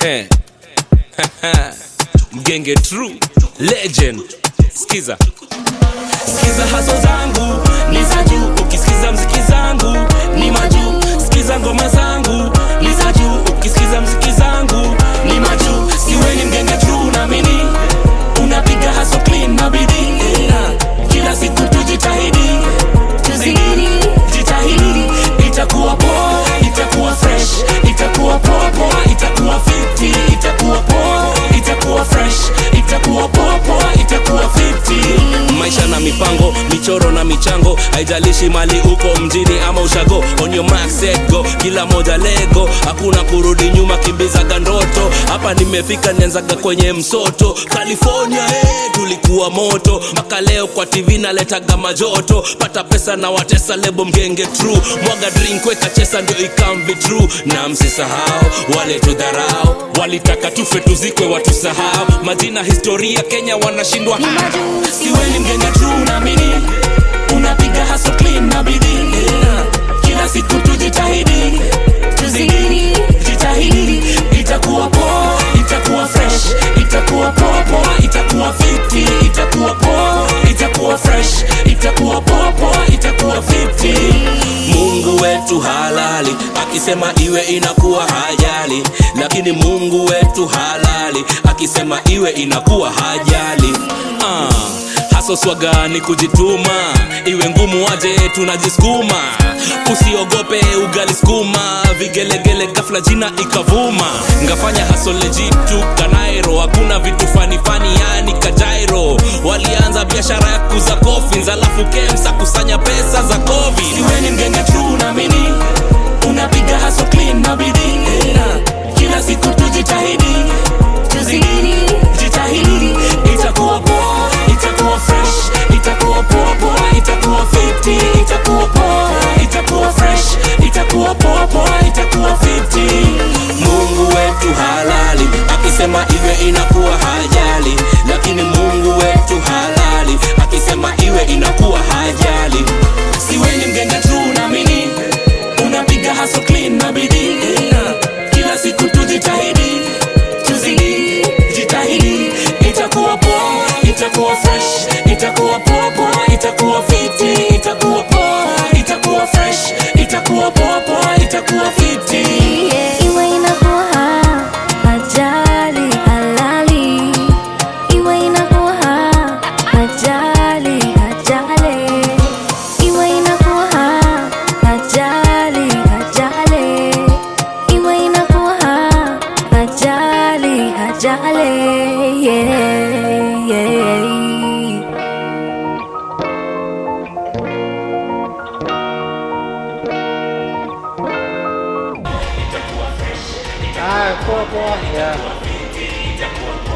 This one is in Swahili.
Eh. mgenge true legend skiza sikiza haso zangu ni za juu ukisikiza mziki zangu ni majuu sikiza ngoma zangu ni za juu ukisikiza mziki zangu ni majuu siwe ni mgenge true naamini unapiga haso clean na bidii yeah. kila siku tujitahidi tuzidi jitahidi itakuwa poa itakuwa fresh itakuwa poa poa itakuwa fiti itakuwa poa itakuwa fresh itakuwa poa poa itakuwa fiti maisha na mipango michoro na michango haijalishi mali uko mjini ama ushago on your mark set go kila moja lego hakuna kurudi nyuma kimbizaga ndoto hapa nimefika nianzaga kwenye msoto california hey, tulikuwa moto mpaka leo kwa tv naletaga majoto pata pesa na watesa lebo mgenge true mwaga drink weka chesa ndio ikamvi true na msisahau wale tudharau walitaka tufe tuzikwe watusahau majina historia kenya wanashindwa siwe ni mgenge true naamini unapiga haso clean na bidii yeah. kila siku tujitahidi tuzidi jitahidi itakuwa poa itakuwa fresh itakuwa poa poa itakuwa fiti itakuwa poa itakuwa fresh itakuwa poa poa itakuwa fiti mungu wetu halali akisema iwe inakuwa hajali lakini mungu wetu halali akisema iwe inakuwa hajali uh, haso swagani kujituma iwe ngumu aje tunajisukuma usiogope ugali skuma vigelegele gafla jina ikavuma ngafanya haso lejitu kanairo hakuna vitu fanifani yani kajairo walianza biashara ya kuza kofins alafu kemsa kusanya pesa za covid siwe ni mgenge true naamini unapiga haso clean na bidii yeah. kila siku tujitahidi tuzidi jitahidi itakuwa poa itakuwa fresh itakuwa poa poa itakuwa fiti itakuwa poa itakuwa fresh itakuwa poa poa itakuwa fiti mungu wetu halali akisema iwe inakuwa hajali lakini mungu wetu halali akisema iwe inakuwa hajali siwe ni mgenge true naamini unapiga haso clean na bidii yeah. kila siku tujitahidi tuzidi jitahidi itakuwa poa itakuwa fresh itakuwa poa poa itakuwa fiti itakuwa poa itakuwa fresh itakuwa poa poa itakuwa fiti Iwe inakuwa ajali halali, iwe inakuwa ajali ajali, iwe inakuwa ajali ajali, iwe inakuwa ajali ajali, yeah, yeah. Ah, poa poa. Yeah.